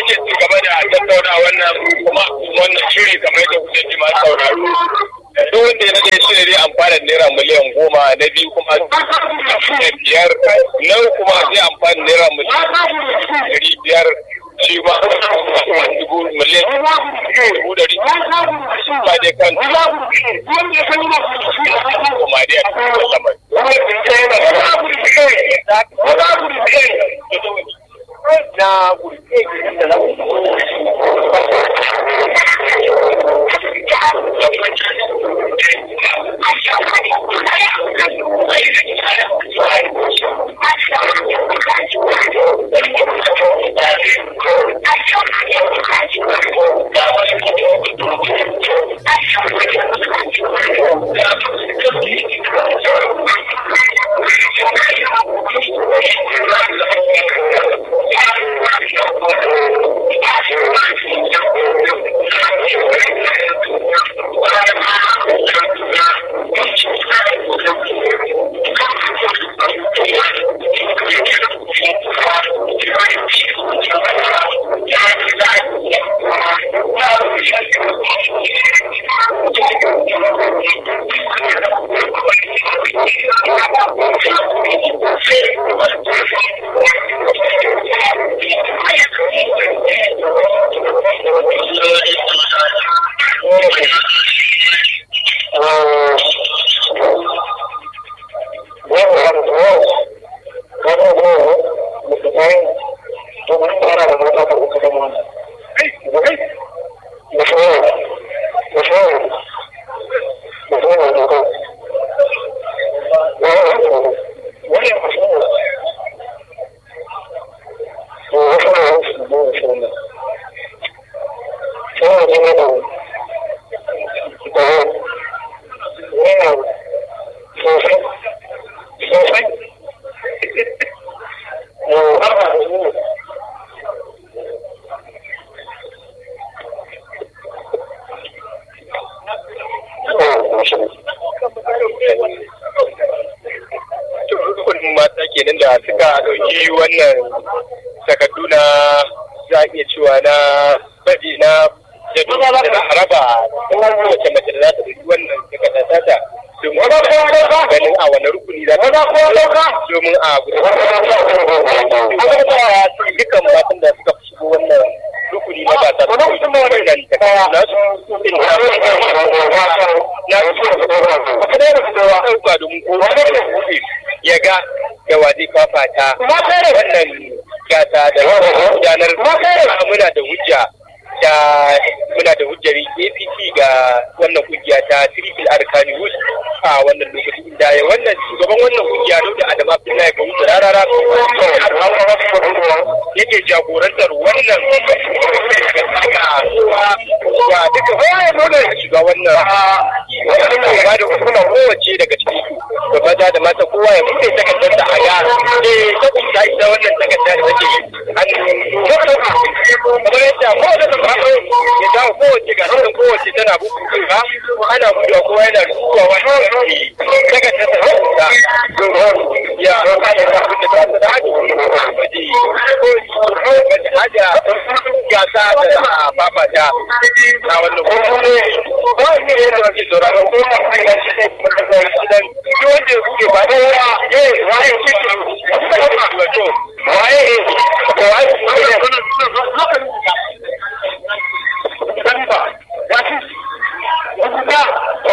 ake ci gaba da tattauna wannan kuma wannan shiri kamar da kuke ji masu sauraro duk wanda ya nade shi ne dai amfana naira miliyan goma na biyu kuma na biyar na kuma zai amfana naira miliyan ɗari biyar shi ma dubu miliyan dubu ɗari ba dai kan kuma dai a cikin na mata kenan da suka ɗauki wannan takardu na za a iya cewa na baji na jadu da za a raba wace mace da za ta ɗauki wannan takarda tata domin ganin a wani rukuni za ta domin a gudanar dukkan matan da suka fi shigo wannan rukuni na gasa su wannan takarda na su na su ɗauka domin kowa ya ga da wa zai fafata wannan gasa da gudanar muna da hujja da muna da hujjar APC ga wannan kungiya ta Triple Arkani Wood a wannan lokaci inda ya wannan shugaban wannan kungiya Dauda Adam Abdullahi Kawu da rarara yake jagorantar wannan ga duka bayan dole shiga wannan wannan ba da hukumar kowace daga ciki da maza da mata kowa ya bude takardar da a ga eh ta ita wannan takardar da take hannu kamar yadda kowace da ba ya dawo kowace ga hannun kowace tana bukuku ba ana buɗewa kowa yana rubuwa wani takardar da ta ya kada da abin da ta ta haji waje waje haja gasa da babata na wannan kuma ba ne da wake sauraron ko ma kai da shi da gidan ki wanda kuke ba da wa eh waye kike wato waye ko waye ne ba wato wanda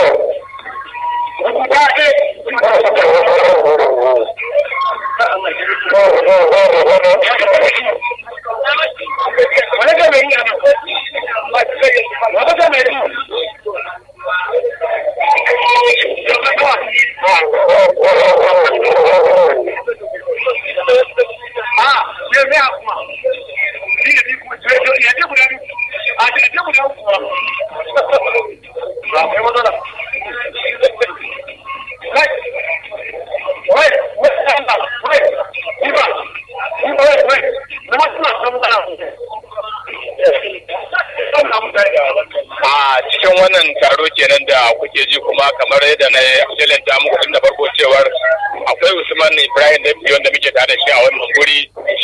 a cikin wannan taro kenan da kuke ji kuma kamar yadda na jalanta muku tun da farko cewar akwai usman ibrahim da wanda muke tare da shi a wannan guri shi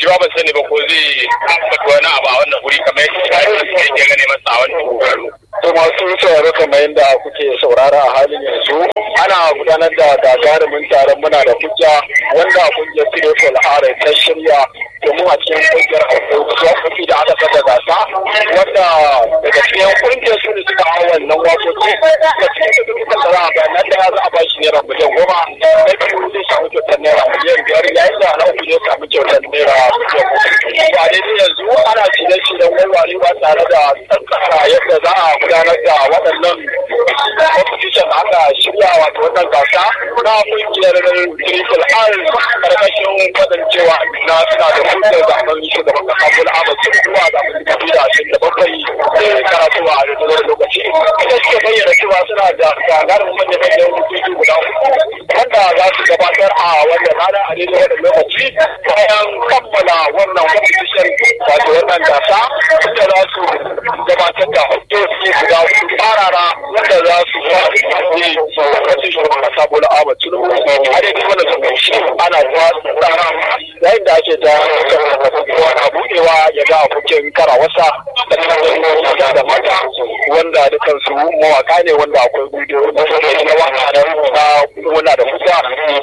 shi ba ban sani ba ko zai ambata wani abu a wannan wuri kamar yadda shi ke gane masa a wannan wurare. To masu sauraro kamar yadda kuke saurara a halin yanzu ana gudanar da gagarumin taron muna da hujja wanda kungiyar Tirefol Are ta shirya domin a cikin kungiyar wakoki da aka saka gasa wanda daga cikin kungiyar su ne suka hau wannan wakoki da cikin da duk da za a ga nan da za a ba shi naira miliyan goma na biyu zai samu kyautar naira miliyan biyar yayin da na uku zai samu kyautar naira miliyan goma. Ba daidai yanzu ana shirye-shiryen warwarewa tare da tsantsara yadda za a gudanar da waɗannan competition aka shirya wato wannan gasa na kungiyar Triple R karkashin kasancewa na suna da hutun zaben shugaban kasa Bola Ahmed Tinubu a zaben dubu da ashirin da bakwai sai karatu a yanzu lokaci ita suke bayyana cewa suna da gagarin manyan manyan hukuki guda uku wanda za su gabatar a wannan rana a daidai wannan lokaci bayan kammala wannan competition wato wannan gasa inda za su gabatar da hujjoji guda uku tsarara wanda za su yi lokacin shugaban kasa Bola Ahmed Tinubu a daidai wannan lokaci ana ta tsara yayin da ake ta wani budewa ya ga abokin karawarsa da maza da mata wanda dukansu mawaka ne wanda akwai bidiyo na waka na muna da kusa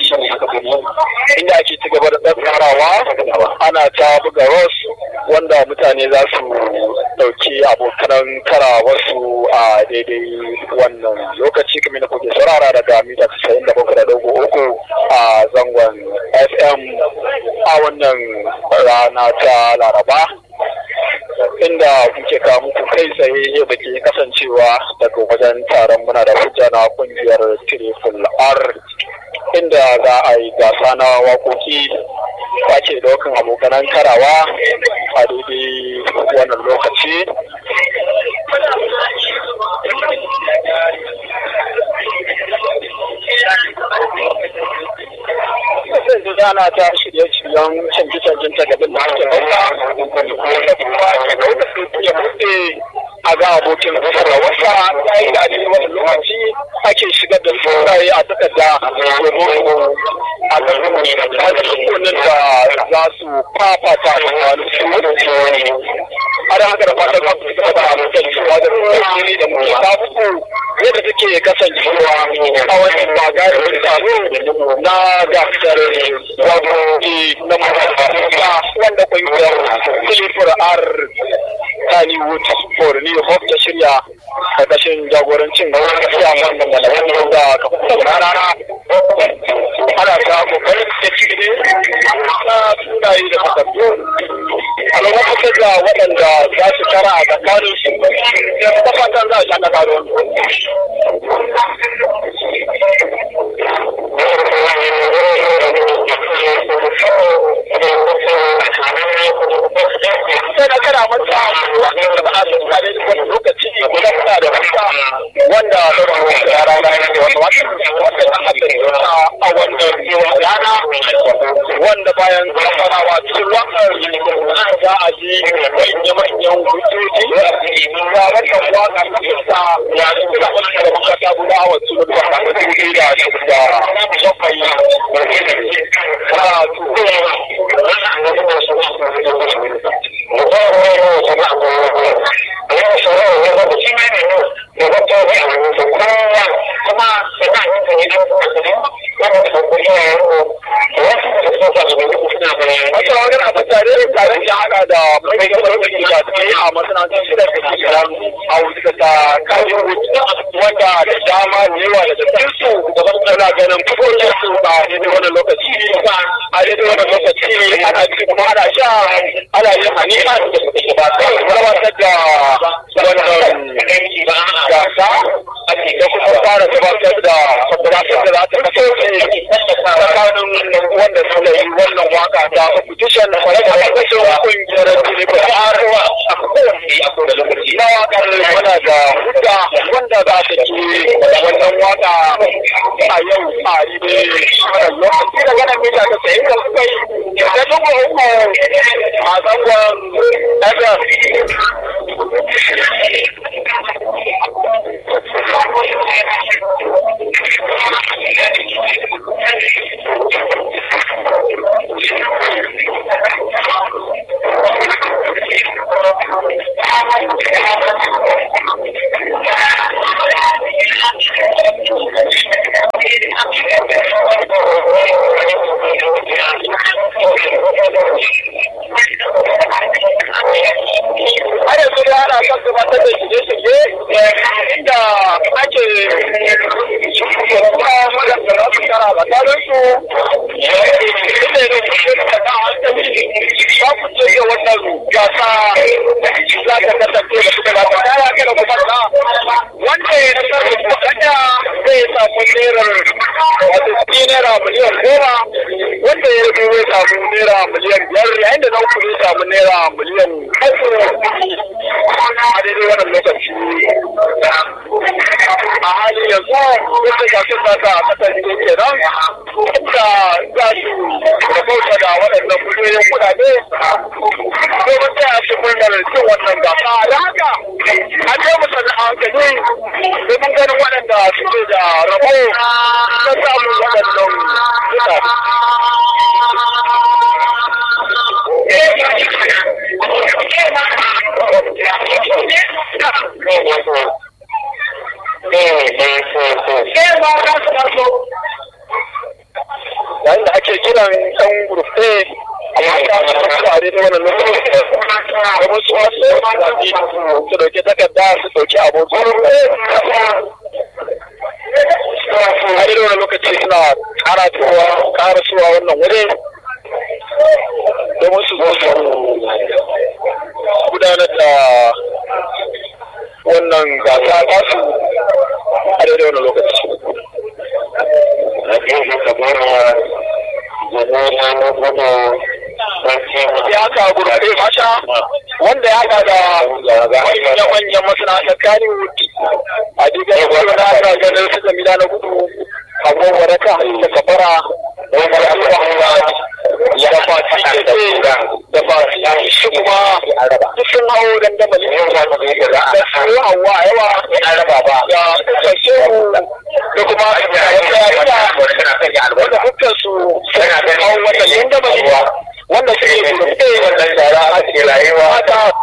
inda ake ci gaba da tsarawa ana ta buga ros wanda mutane za su dauki abokanan karawarsu a daidai wannan lokaci kamar da kuke saurara daga mita 97.3 a zangon fm a wannan rana ta laraba inda kuke kawo muku kai tsaye da ke kasancewa daga wajen taron muna da hujja na kungiyar triple r inda za a yi gasa na wakoki ake daukan abokanan karawa a daidai wannan lokaci yanzu zana ta shirye-shiryen canje-canjen takardun da ake ɗauka wanda kuma ke ɗauka ya buɗe a ga abokin wasa ya yi da wani lokaci ake shigar da saurayi a takarda domin a rukunin da za su fafata da wani su a da haka da fatan za su gaba da abokan cewa da ne da muke tafi yadda take kasancewa a wani bagarin taro na gasar wagogi na makaranta wanda kungiyar silifar r Kannywood for New Hope ta shirya karkashin jagorancin siyaman da malaman da kafin rana ana ta kokarin da ciki na sunaye da takardu a lokacin da waɗanda za su tara a tsakanin su ta fatan za a sha kasa sai na kana mata wanda ba a sun kare da wani lokaci guda muna da wata wanda ɗaukar ya rana ya ce wata wata wanda ta haɗa a wannan rana wanda bayan zamanawa cikin wakar za a ji manya-manyan hujjoji ga wannan waka ta fita ya ce da wani da makata guda a wasu da ba ta dubu da da bakwai Wata wani abu tare tare da hada da mai gabatar da ke a masana'antar shida da ke kiran a wuce ta kaji wanda da dama ne yawa da cikin su suna ganin fitowar su ba a daidai wani lokaci a daidai wani lokaci ana ci kuma ana sha ana yin hani'a ba ta gabatar da wannan gasa da kuma fara gabatar da gasar da za ta kasance tsakanin wanda suka yi wannan waka ta competition da kasashen kungiyar Jinibar Arewa a kowane na wakar muna da hudda wanda za ta ke wannan waka a yau a yi wannan lokaci da ganin mita ta sayi da suka yi da dubu uku a zangon FM. har yanzu da ana kan gabatar da shirye-shirye inda ake kuma magana su kara tsakanin su inda ne da ta hankali ba ku ce ga wannan gasa za ta kasance da suka gasa kaya kada ku fata wanda ya nasar da kuma kada zai samu nerar wato kuɗi naira miliyan goma wanda ya rubu zai samu naira miliyan biyar yayin da na uku zai samu naira miliyan uku a daidai wannan lokaci a halin yanzu yadda gasar ta ta kasar ne ke nan inda za su rabauta da waɗannan miliyoyin kuɗaɗe domin taya su murnar cin wannan gasa da haka an je musu da hankali domin ganin waɗanda suke da rabo na samun waɗannan kuɗaɗe. yayin da ake kiran ɗan gurfe a mata a daidai wannan lokaci da wasu wasu su dauke takarda su dauki abokin a daidai wannan lokaci suna karatuwa karasuwa wannan wuri domin su zo su gudanar da wannan gasa tasu a daidai wannan lokaci ya haka gurbe masha wanda ya haka da manyan masana'antar kaniwood a diga ya kwallo na haka ganin su jamila na gudu abubuwa da ka da kafara da fati ke da fati shi kuma duk sun hau dandamali da su hawa yawa da kashe da kuma wanda dukkan su sun hau wata dandamali wanda suke gurbe wannan shara a cikin rayuwa ta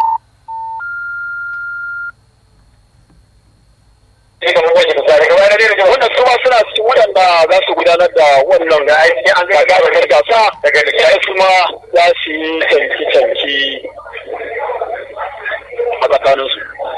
wannan su ma suna cikin waɗanda za su gudanar da wannan gagarumar gasa daga da su ma za su yi canki-canki a tsakaninsu.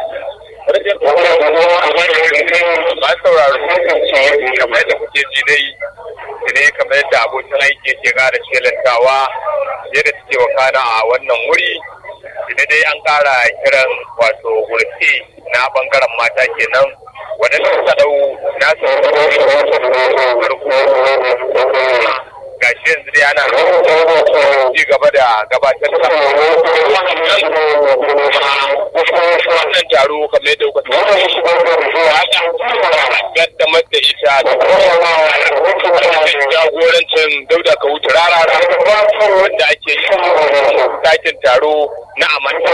ba sauraro kamar yadda kuke ji dai ne kamar yadda abokin aiki ke kara shelantawa yadda suke wakana a wannan wuri ina dai an kara kiran wato gurfi na bangaren mata kenan waɗanda suka dau nasu gashi yanzu dai ana ci gaba da gabatar da wannan taro kamar yadda kuka gaddamar da ita jagorancin dauda ka wuce rara wanda ake yi dakin taro na amanta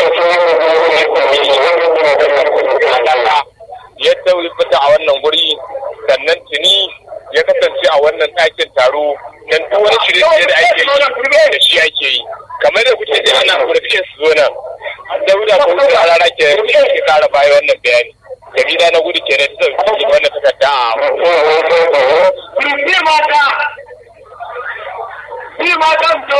yadda fita a wannan guri sannan tuni ya kasance a wannan ɗakin taro dan duk wani shirye da ake yi da shi ake yi kamar da kuke ji ana kurfiye su zo nan dauda ko wuce a rara ke ke kara baya wannan bayani jamila na gudu ke da ta dauki wannan takarda a Ni mata! Ni matan to!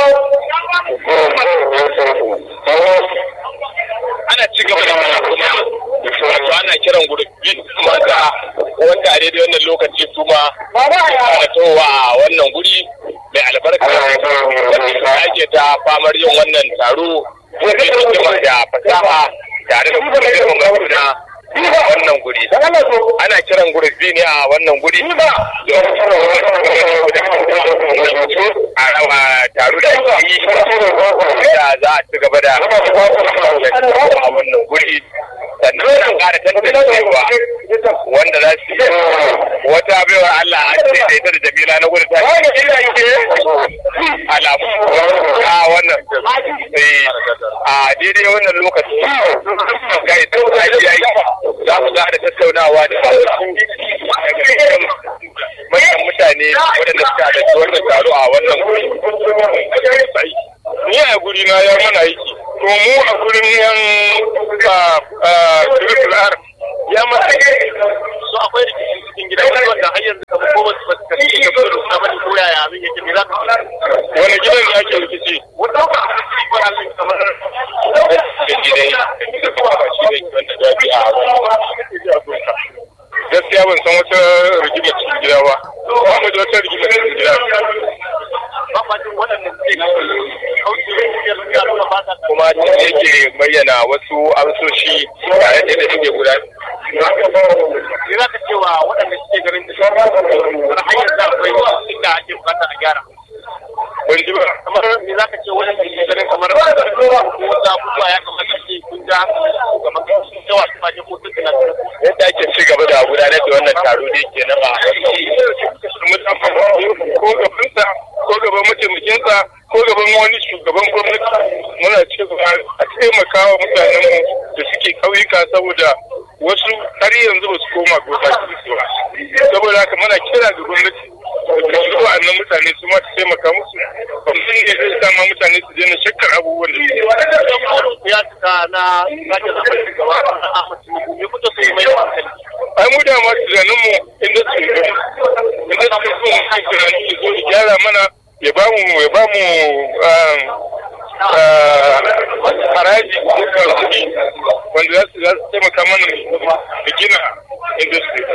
ana ci gaba da mana kuma wato ana kiran gurbi mata wanda a daidai wannan lokaci su ma fara towa a wannan guri mai albarka wanda ake ta famar yin wannan taro mai hikima da fasaha tare da kuma girmama juna wannan guri ana kiran gurbi ne a wannan guri a taro da ake yi da za a ci gaba da a wannan guri sannan ana ƙara tantancewa wanda za su wata baiwa Allah a ce da ita da Jamila na gudu ta alamu a wannan a daidai wannan lokaci ga ita ta yi za mu da tattaunawa da manyan mutane waɗanda suka halarci wannan taro a wannan guri ni a guri na ya mana aiki to mu a gurin yan Triple R ya masa so akwai rikicin cikin gida wani wanda har yanzu kamar ko basu basu kace ka fito da suna bane ko yaya abin yake me za ka wani gidan ne ake rikici wanda ba ko halin kamar da gidai da kuma ba shi da wanda zabi a wani gaskiya ban san wata rigima cikin gida ba ba mu da wata rigima cikin gida ba ba jin waɗanda suke kauce kungiyar suka nuna ba ta kuma yake bayyana wasu amsoshi a yadda da suke gudanar me za ka cewa waɗanda suke garin da har hanyar da akwai inda ake bukata a gyara ban ji ba kamar me za ka ce waɗanda suke ganin kamar ko wasu abubuwa ya kamata ce kun ja kamar sun yawa su ba ko sun tunanin yadda ake ci gaba da gudanar da wannan taro da ke nan ko gabansa ko gaban mataimakinsa ko gaban wani shugaban gwamnati muna cewa a taimaka wa mutanenmu da suke ƙauyuka saboda wasu har yanzu ba su koma gota su ba saboda haka muna kira ga gwamnati da su wa'annan mutane su ma su taimaka musu kwamfin ne zai sama mutane su daina shakkar abubuwan da suke ya cika na sake zaɓar shugaba na Ahmad Tinubu me kuka so mai hankali ai mu da ma tunanin mu inda su inda su so mu kan tunanin ya zo ya gyara mana ya ba mu ya ba mu haraji ko kuɗi wanda za su za su taimaka mana da gina industry.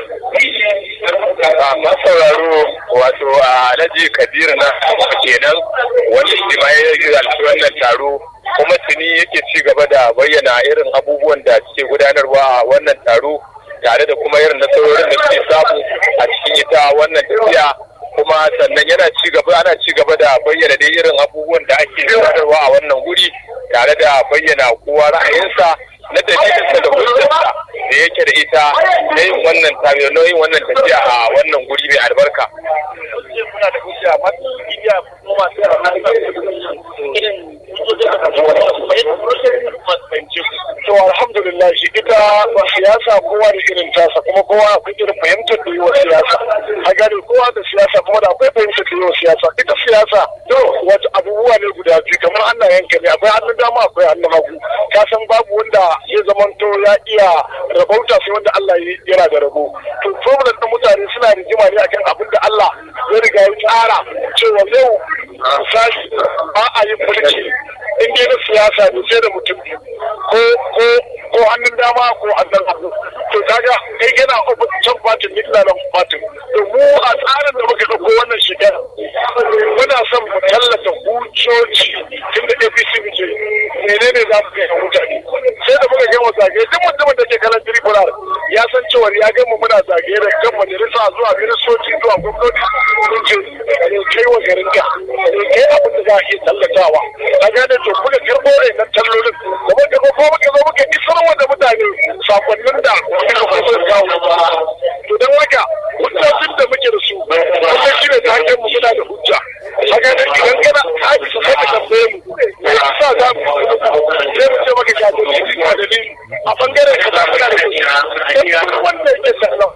Masu sauraro wato a Alhaji Kabiru na kenan wanda shi ma ya halarci wannan taro kuma tuni yake ci gaba da bayyana irin abubuwan da suke gudanarwa a wannan taro tare da kuma irin nasarorin da suke samu a cikin ita wannan tafiya kuma sannan yana ci gaba ana ci gaba da bayyana dai irin abubuwan da ake gudanarwa a wannan guri tare da bayyana kowa ra'ayinsa na dalilinsa da hujjarsa da yake da ita na yin wannan tafiya na yin wannan tafiya a wannan guri mai albarka. Kuna da hujja masu bibiya kuma masu yaran irin hujjojin da kuma masu fahimci ku. To alhamdulillah shi ita siyasa kowa da irin tasa kuma kowa akwai irin fahimtar da yi wa siyasa. A gani kowa da siyasa kuma da akwai fahimtar da yi wa siyasa. Ita siyasa to wata abubuwa ne guda biyu kamar Allah yanka ne akwai hannun dama akwai hannun hagu. Ka san babu wanda ya zamanto ya iya rabauta sai wanda Allah yana da rabo. To problem na mutane suna rigima ne akan abin da Allah ya riga ya tsara cewa yau misali ba a yin mulki in dai na siyasa ne sai da mutum ko ko ko hannun dama ko hannun hagu to kaga kai kana can fatin ni ina nan fatin to mu a tsarin da muka dauko wannan shekara muna son mu tallata hujjoji tun da APC muke menene za mu kai mutane sai da muka gama zagaye duk mutumin da ke kalan tribular ya san cewa ya gama muna zagaye da kan majalisa zuwa ministoci zuwa gwamnati mun ce kai wa garin ka kai abin da za a iya tallatawa a gane to muka karɓo nan tallolin da muka ko ko muka zo muka isar wa da mutane sakonnin da muka kuma kawo to don haka hujjojin da muke da su kuma shi ne ta hanyar mu muna da hujja a gane idan kana haƙi su sai ka tambaye mu me yasa za mu sai mu ce maka ga dalili ga dalili a bangaren ka da muna da hujja sai wanda yake sallah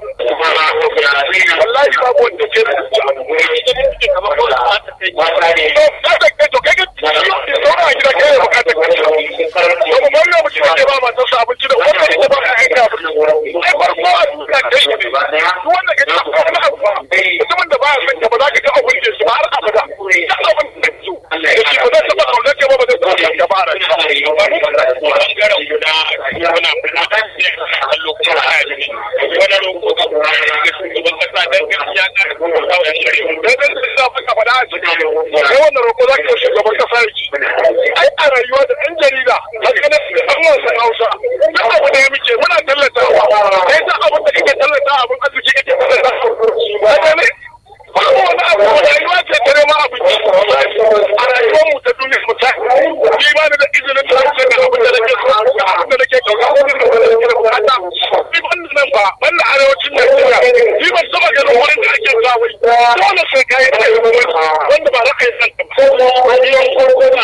wallahi babu wanda ke da hujja kamar ko da ta kai to kada kai to kai ga zauna a gida kai ya bukatar ka to mu bari mu ci ke ba matan sa abinci da wanda ita ba ka aika abinci ai farko a duniya kai ne duk wanda ka ji wani abu ba mutumin da ba ya son ka ba za ka ga abin da shi ba har abada duk abin da su da shi ba zai taɓa kaunar ka ba ba zai taɓa ka ba a rayuwa bangaren guda muna fita kallo kuma a yaji wani roƙo ga shugaban kasa don gaskiya ka da kuma kawo yan shari'a don gaskiya za ka faɗa a ciki sai wannan roƙo za ka yi shugaban kasa ya ci ai a rayuwa da ɗan jarida haka ne an wasan hausa duk abu da ya muke muna tallatawa kai ta abin da kake tallata abin arziki kake tallata haka ne babu wani abu rayuwa ce ta neman abinci a rayuwar mu ta duniya misali ni ba ni da izinin da zan ga abin da nake so ga abin da nake kauna abin da nake da bukata ni ban nan ba ban da arewacin Najeriya ni ban taba ganin wurin da ake zuwa wai dole sai kai da wanda ba ra'ayin san ba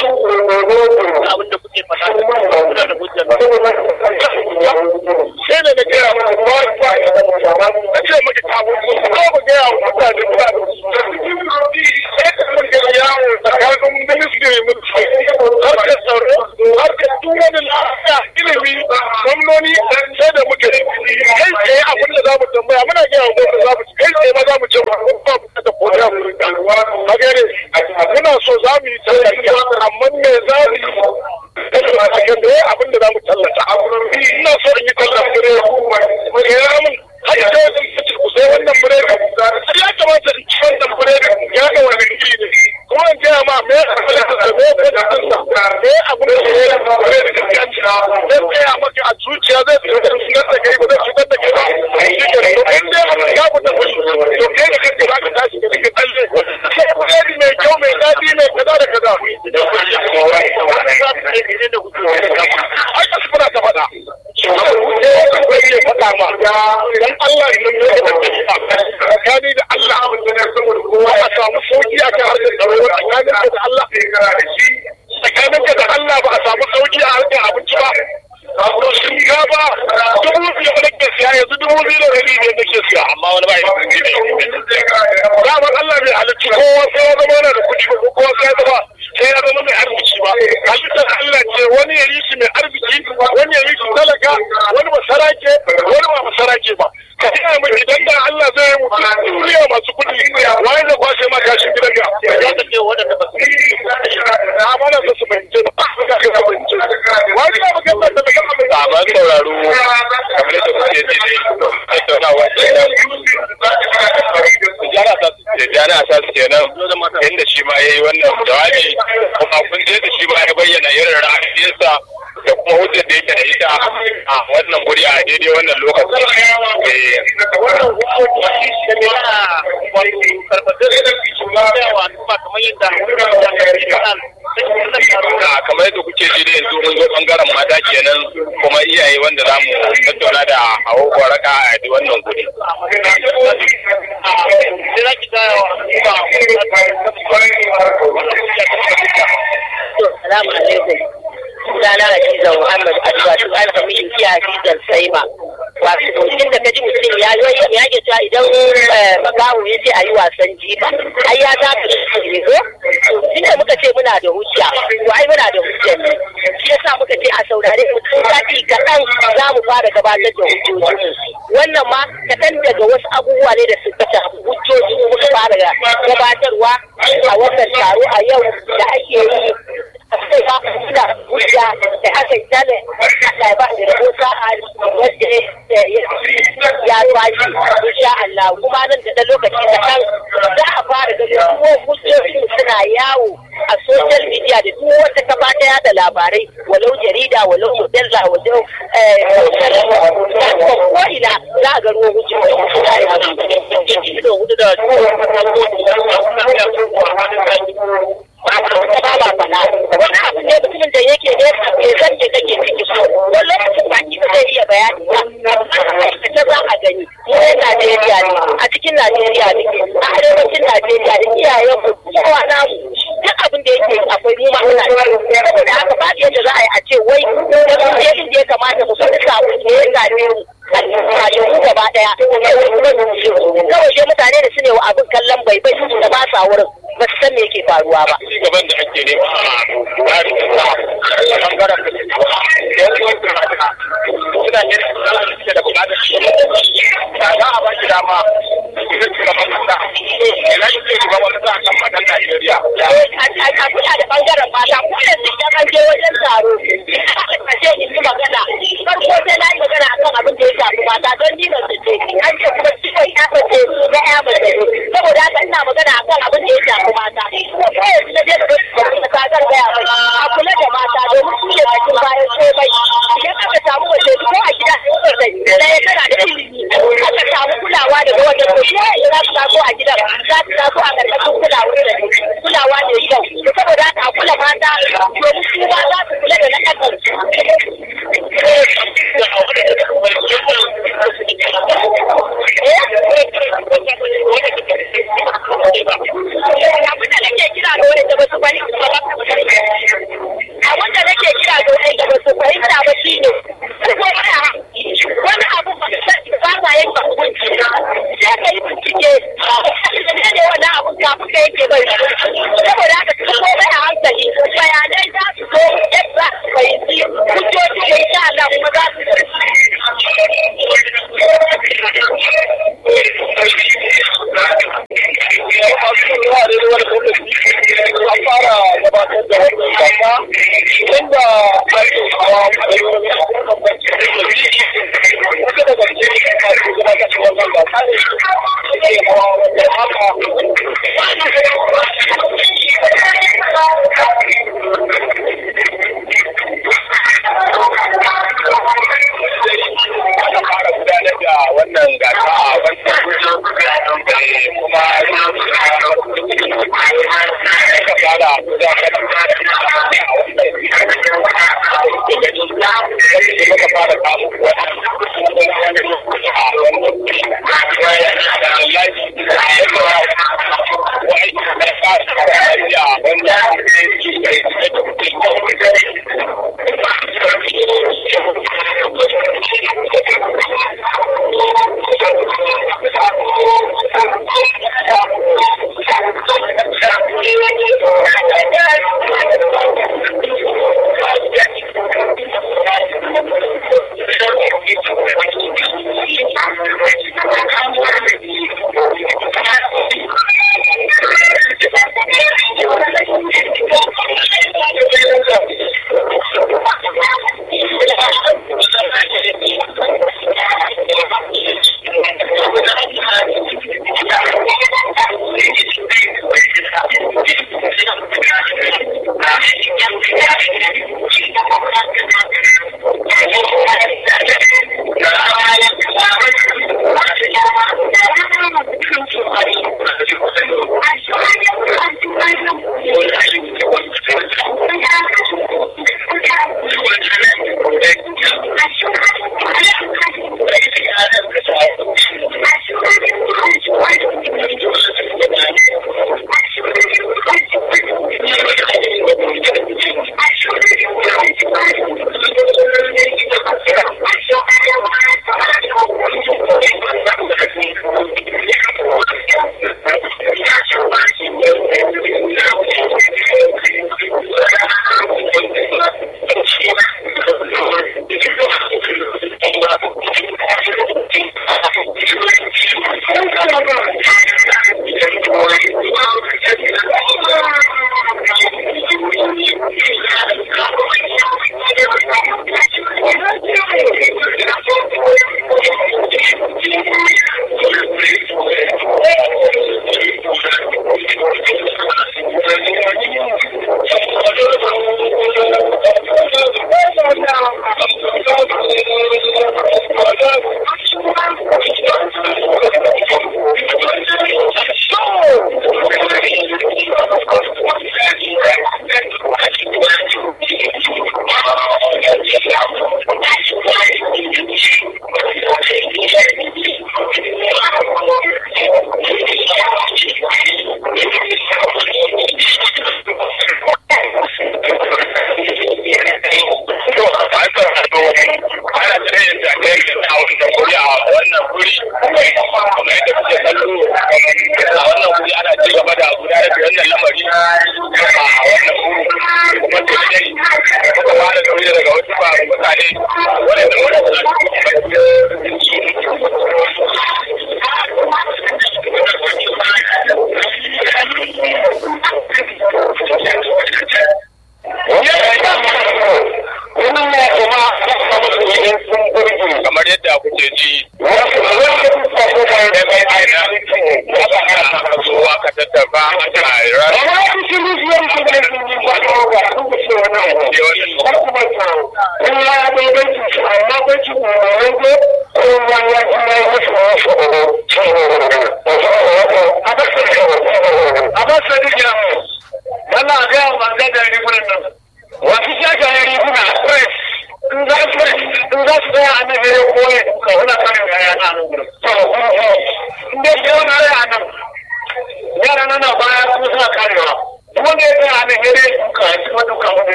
abin da kuke faɗa kuna da hujjar sai da na gaya maka ba ba na ce maka kafin ko ba gaya wa mutane ba da sai da muka yawo tsakanin ministry mun harkar tsaro harkar gwamnoni sai da muka yi kai tsaye abin da za mu tambaya muna gina wa gwamnati za mu kai tsaye ma za mu ce ba ba mu da kodi a wurin ka a gane muna so za mu yi tallata amma me za mu yi a kan da abin da za mu tallata ina so in yi tallata fure ya mun har da ku sai wannan fure ya kamata in ci wannan fure ya ga wani iri ne kuma in gaya ma me da me ko da kansa me abin da ya yi fure da gaskiya zai tsaya maka a zuciya zai cutar da kai ba zai cutar da kai ba shi ke to in dai abin ya fita fushi to kai da kanka za ka tashi ka dinga tsalle sai fure mai kyau mai daɗi mai kaza da kaza ai ka sufura ta faɗa faɗa ma dan Allah ne ya da tsakani da Allah kowa a samu sauki a kan harkar tsaro tsakanin da Allah tsakanin da Allah ba a samu sauki a harkar abinci ba shinkafa dubu biyu da nake siya yanzu dubu biyu da rabi ne nake siya amma wani bai damar Allah bai halicci kowa sai ya zama yana da kuɗi ba ko kowa sai ya zama sai ya zama mai arziki ba halittar Allah ce wani ya yi shi mai arziki wani ya yi shi talaka wani ba sarake wani ba sarake ba ka ina mai idan da Allah zai yi mutum duniya masu kuɗi wani da kwashe ma kashin gidan ga ya ta ce wadanda ba su a mana su fahimce ba su fahimce wani na magana da magana mai Saban sauraro kamar da kuke ji dai tattaunawa kenan. Tijjani Asas Tijjani Asas kenan inda shi ma ya yi wannan jawabi kuma kun je da shi ma ya bayyana irin ra'ayinsa da kuma hujjar da yake da ita a wannan guri a daidai wannan lokaci. Da kamar yadda kuke ji da yanzu mun zo bangaren mata kenan kuma iyaye wanda za mu tattauna da hawa waraka a wannan guri. Salamu alaikum. Sunana Hadiza Muhammad Adwa tun an sami inki Hadizar Saima. Wato mutum da kaji mutum ya yi ya ke cewa idan makaho ya ce a yi wasan jifa. Ai ya za ka ne ko? Tun da muka ce muna da hujja, to ai muna da hujja ne. Shi yasa muka ce a saurare mutum sati kaɗan za mu fara gabatar da hujjojinmu. Wannan ma kaɗan daga wasu abubuwa ne da suka shafi hujjoji muka fara gabatarwa a wannan taro a yau da ake yi sai ba da hujja da aka yi tale Allah ba da rabo sa'a wanda ya tashi insha Allah kuma nan da lokaci kaɗan za a fara ganin kuma hujjojin suna yawo a social media da duk wata kafa ta yada labarai walau jarida walau mujalla walau ko ina za a ga ruwan hujjoji wani abu ne mutumin da yake ne bai san da kake ciki so wani lokacin baki ba zai iya bayani ba amma aikace za a gani mu yan Najeriya ne a cikin Najeriya ne a arewacin Najeriya da iyayen mu kowa namu duk abin da yake akwai mu ma muna saboda haka ba yadda za a yi a ce wai da mun je inda ya kamata mu san sabo ne ya gane mu a mu gaba daya kawai dai mutane da su ne wa abin kallon bai bai da ba sa wurin ba su san me yake faruwa ba. Gaban da ake nema a tsarin da bangaren da suna ne da bukatar shi da za a ba shi dama idan shugaban kasa ina shi zai shugaban kasa a kan matan Najeriya. A kula da bangaren mata ko yanzu idan an je wajen taro a ce in yi magana farko sai na yi magana akan abin da ya shafi mata don ni ban ce an ce kuma ciwon ya mace na ya mace saboda haka ina magana akan abin da ya shafi mata ko yanzu na je da kasa zan gaya mai a kula da mata domin su ne cikin bayan komai idan aka samu mace ko a gida ɗaya tana da ilimi aka samu kulawa daga wajen ko shi yanzu za su taso a gidan za su taso a ƙarƙashin kulawa da kulawa ne kyau saboda haka a kula mata domin su ma za su kula da na ƙasar abin da nake kira ga wani da ba su fahimta ba abin da nake kira ga wani da ba su fahimta ba shi ne wani abu ba sa yanka hukunci sai ka yi bincike ne ne wannan abun kafin ka yake bai saboda haka da ake hawa a yau da bambanci da wata daga cikin masu zama ta cikin wannan ba ta ne ke hawa wanda haka aka fara gudanar da wannan gasa a wannan kuma aka fara gudanar da muka fara kamu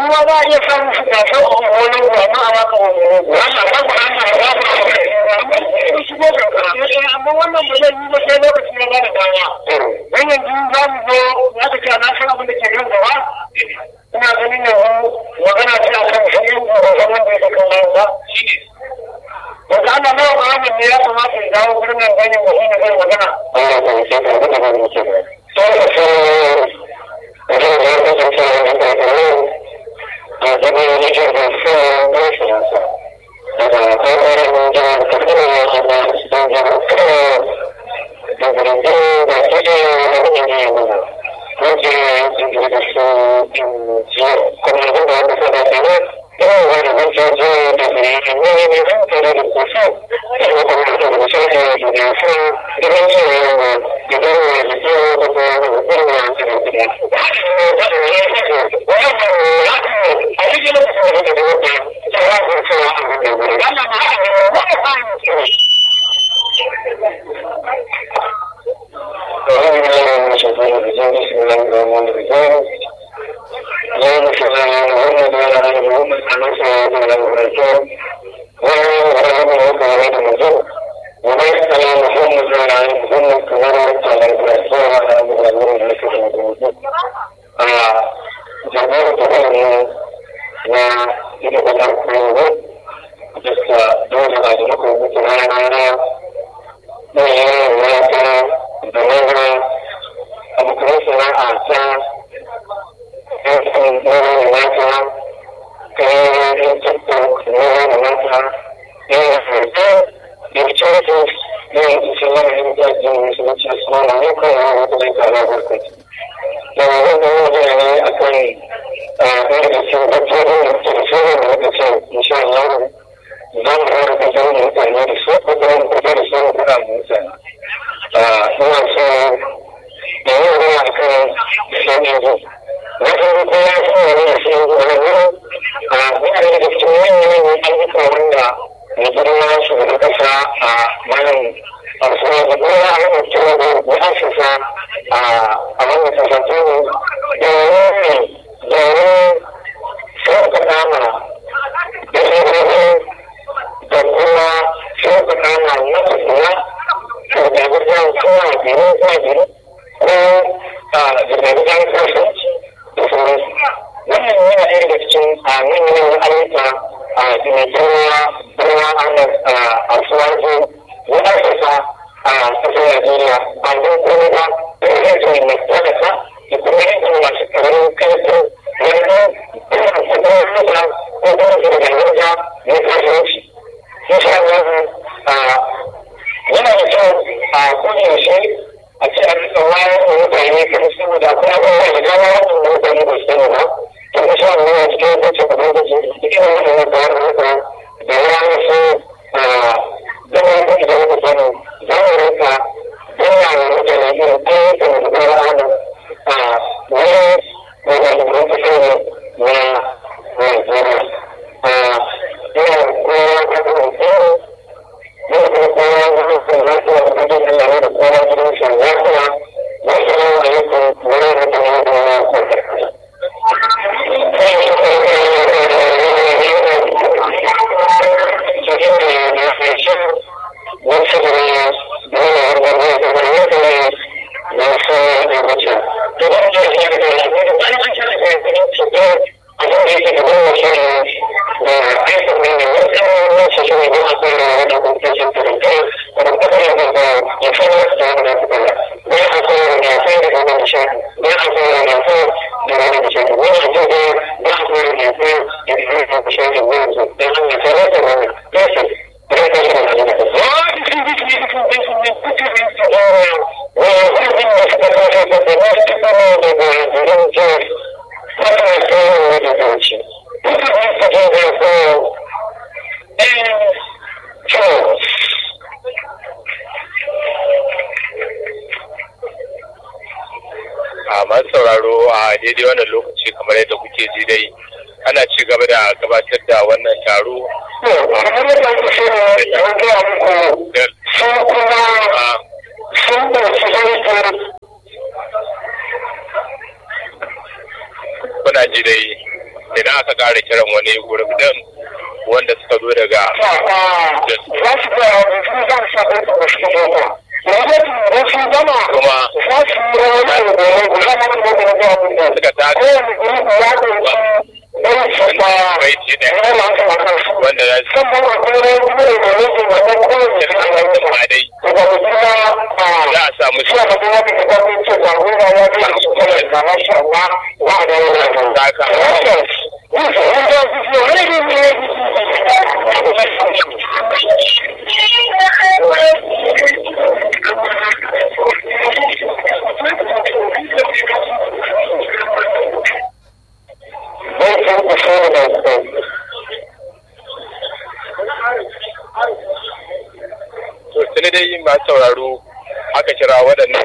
ma za a iya samun su gasar wani ba ma a maka wani wannan ba ku an ma ba ku su ko amma wannan ba zai yi ba sai lokaci na ba da dama dan yanzu za mu zo za ka ce na san abin da ke kan gaba ina ganin yanzu magana ce a kan shi yin gobe wanda ya kan nan ba Daga ana nawa Muhammad ne ya kamata ya dawo wurin nan ganin wa shi ne zai magana. masu sauraro a daidai wannan lokaci kamar yadda kuke ji dai ana ci gaba da gabatar da wannan taro kamar yadda ake so ya gaya muku sun kuma sun ɗauki haifar kuna ji dai idan aka ƙara kiran wani gurup din wanda suka zo daga za su ga wani su za su shaɗa da wasu kuma da su gama kuma za su yi wani da wani za su yi wani da wani da suka ta kowane gurup ya ɗauki ɗan shaɗa baiti ɗaya ya masu masu su wanda za su sannan akwai wani gurup da wani wannan kowane kirkiro shaɗa da ma dai daga gudunma za a samu su suna da kuma da kuma ce ba gona ya ga su kuma da masha Allah ba da wani saka to tuni dai masu sauraro aka kira waɗannan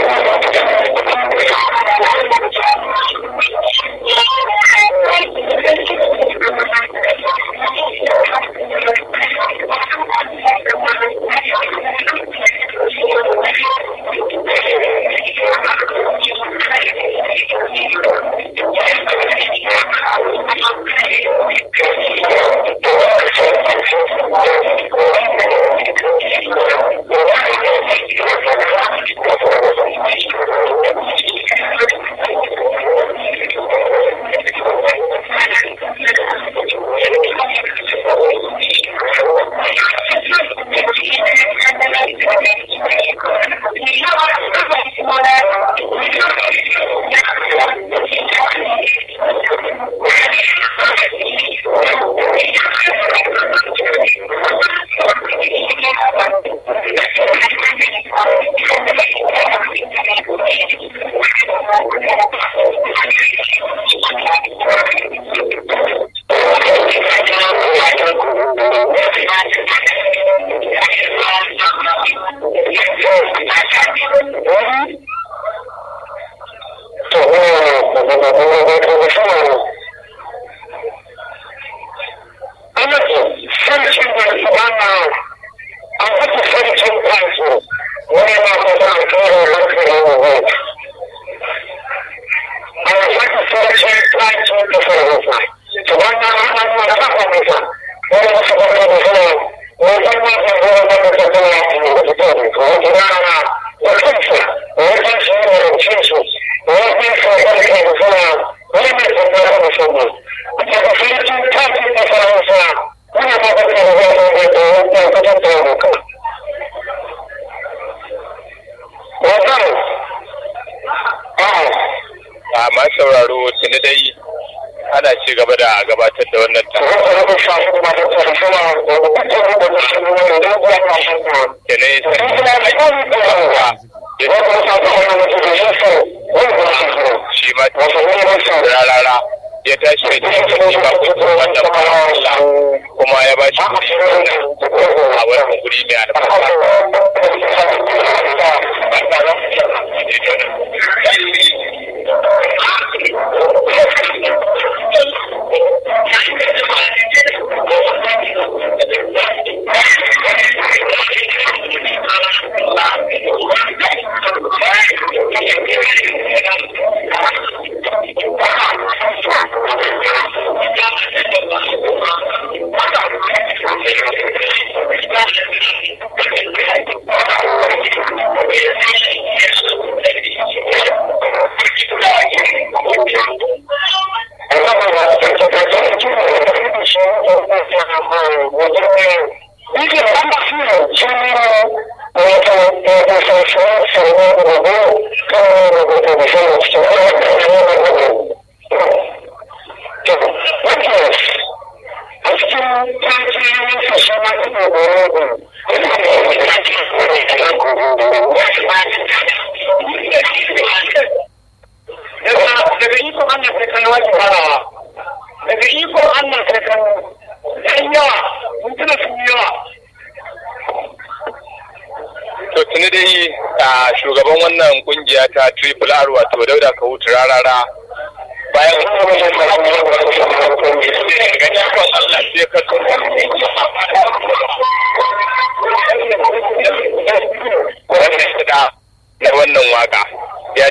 a masu sauraro tuni dai ana ci gaba da gabatar da wannan ta shi ma rarara ya tashi da shi ba wannan kuma ya ba shi a wannan guri mai daga ikon Allah sai kan wajen farawa daga ikon Allah sai kan yan yawa mintuna sun yawa to tuni dai a shugaban wannan kungiya ta triple r wato dauda kawutu rarara bayan da wannan waka